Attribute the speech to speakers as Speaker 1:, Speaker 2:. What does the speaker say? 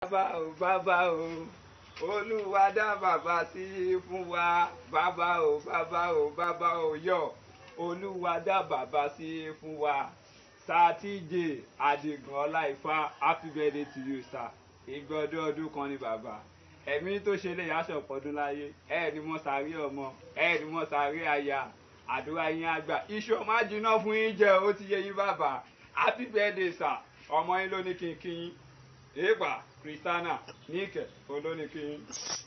Speaker 1: bàbá o bàbá o olúwa dá bàbá sí fún wa bàbá o bàbá o bàbá o yọ olúwa dá bàbá sí fún wa sátidé adigun ọláìfá happy birthday to you sir ìgbọ́dọ̀ ọdún kan ni bàbá ẹ̀mí tó ṣe lè yáṣọ pọ̀dún láyé ẹ̀ ní mo sáré ọmọ ẹ̀ ní mo sáré aya àdúrà yín àgbà iṣu ọmọ àjìnà fún yín jẹ ó ti yẹ yín bàbá happy birthday sir ọmọ yín ló ní kí n kí yín èèpà kristiana níkẹ olóní kí yín.